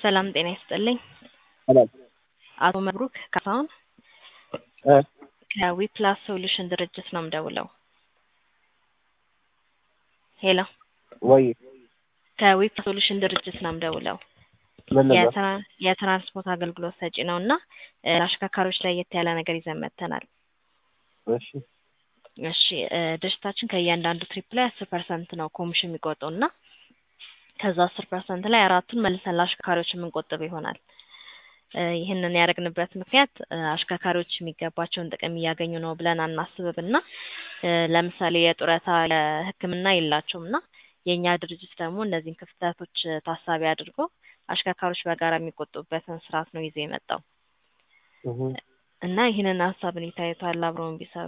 ሰላም ጤና ይስጥልኝ። ሰላም አቶ መብሩክ ካሳሁን እ ከዊፕላስ ሶሉሽን ድርጅት ነው የምደውለው። ሄሎ ወይ ከዊፕላስ ሶሉሽን ድርጅት ነው የምደውለው። ምን ነበር? የትራ- የትራንስፖርት አገልግሎት ሰጪ ነው እና እ ለአሽከርካሪዎች ለየት ያለ ነገር ይዘን መጥተናል። እሺ እሺ እ ድርጅታችን ከእያንዳንዱ ትሪፕ ላይ አስር ፐርሰንት ነው ኮሚሽን የሚቆጠው እና ከዛ አስር ፐርሰንት ላይ አራቱን መልሰን ለአሽከርካሪዎች የምንቆጥብ ይሆናል። እ ይህንን ያደረግንበት ምክንያት እ አሽከርካሪዎች የሚገባቸውን ጥቅም እያገኙ ነው ብለን አናስብም እና እ ለምሳሌ የጡረታ የሕክምና የላቸውም እና የእኛ ድርጅት ደግሞ እነዚህን ክፍተቶች እ ታሳቢ አድርጎ አሽከርካሪዎች በጋራ የሚቆጥቡበትን ስርዓት ነው ይዞ የመጣው እህ እና ይህንን ሀሳብ እንዴት ታዩታል? አብረውን ቢሰሩ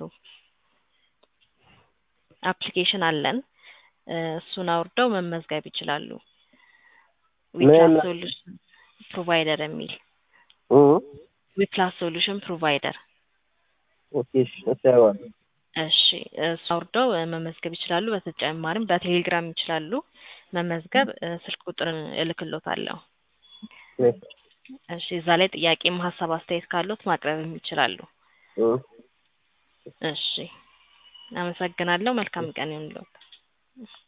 አፕሊኬሽን አለን እ እሱን አውርደው መመዝገብ ይችላሉ። ዊፕላስ ምን? ሶሉሽን ፕሮቫይደር የሚል እ ዊፕላስ ሶሉሽን ፕሮቫይደር ኦኬ እሺ እሰየዋለሁ። እሺ እሱ አውርደው እ መመዝገብ ይችላሉ። በተጨማሪም በቴሌግራም ይችላሉ መመዝገብ። እ ስልክ ቁጥር እልክሎታለሁ። እ እሺ እዛ ላይ ጥያቄም ሀሳብ አስተያየት ካሉት ማቅረብም ይችላሉ። እ እሺ አመሰግናለሁ። መልካም ቀን ይሁንልዎት።